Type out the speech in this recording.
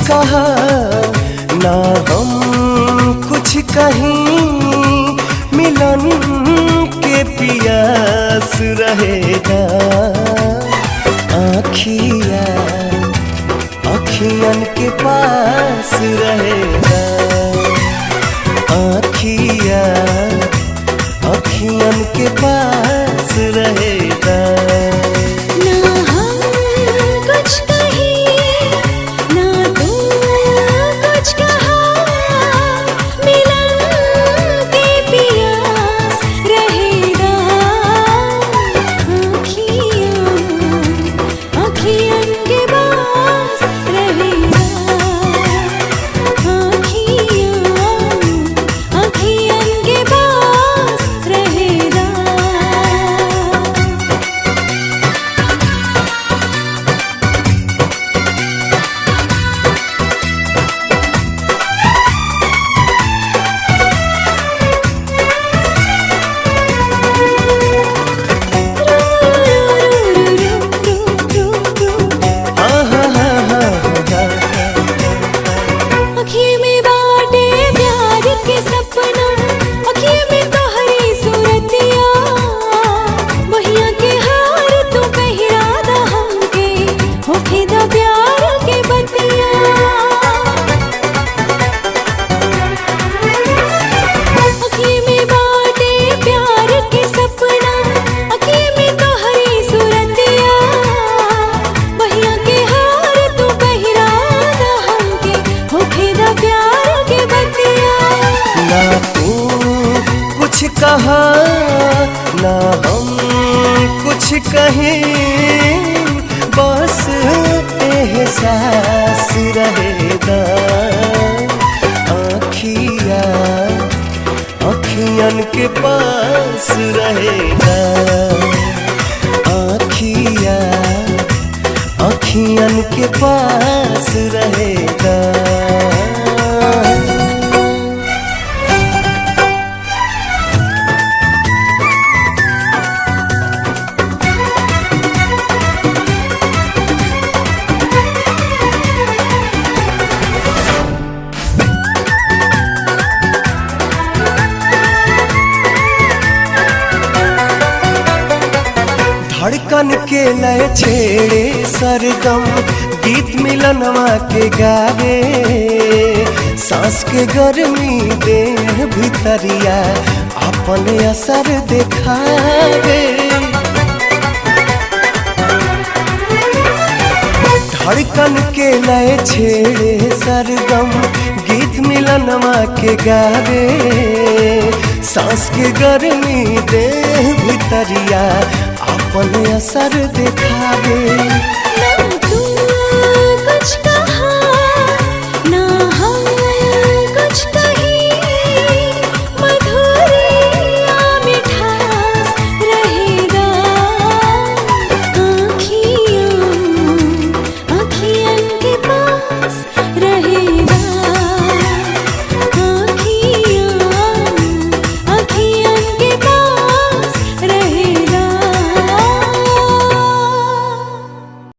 कहा ना हम कुछ कहीं मिलन के पियास रहेगा आखिया अखियन के पास रहेगा आखिया अखियन के पास रहेगा ना हम कुछ कहीं ना तुम कुछ कहा मिलन के पियास रहेगा आँखियाँ आँखियन के पास रहेगा आँखियाँ आँखियन के पास रहेगा हाँ हाँ हाँ हाँ हाँ अखिए में बाटे प्यार के सपना अखिए में तोहरी सूरतिया बहिया के हार तू पहिरा दा हमके होखे दा प्यार के बतिया अखिए में बाटे प्यार के सपना अखिए में तोहरी सूरतिया बहिया के हार तू पहिरा दा हमके होखे दा प्यार के बतिया ना तू कुछ कहा ना हम कुछ कहें बस एहसास रहेगा आखिया अखियन के पास रहेगा आखिया अखियन के पास रहेगा धड़कन के लय छेड़े सरगम गीत मिलनवा के गावे सांस के गर्मी दे भितरिया अपन असर दिखावे धड़कन के लय छेड़े सरगम गीत मिलनवा के गावे सांस के गर्मी दे भितरिया अपन असर दिखावे ना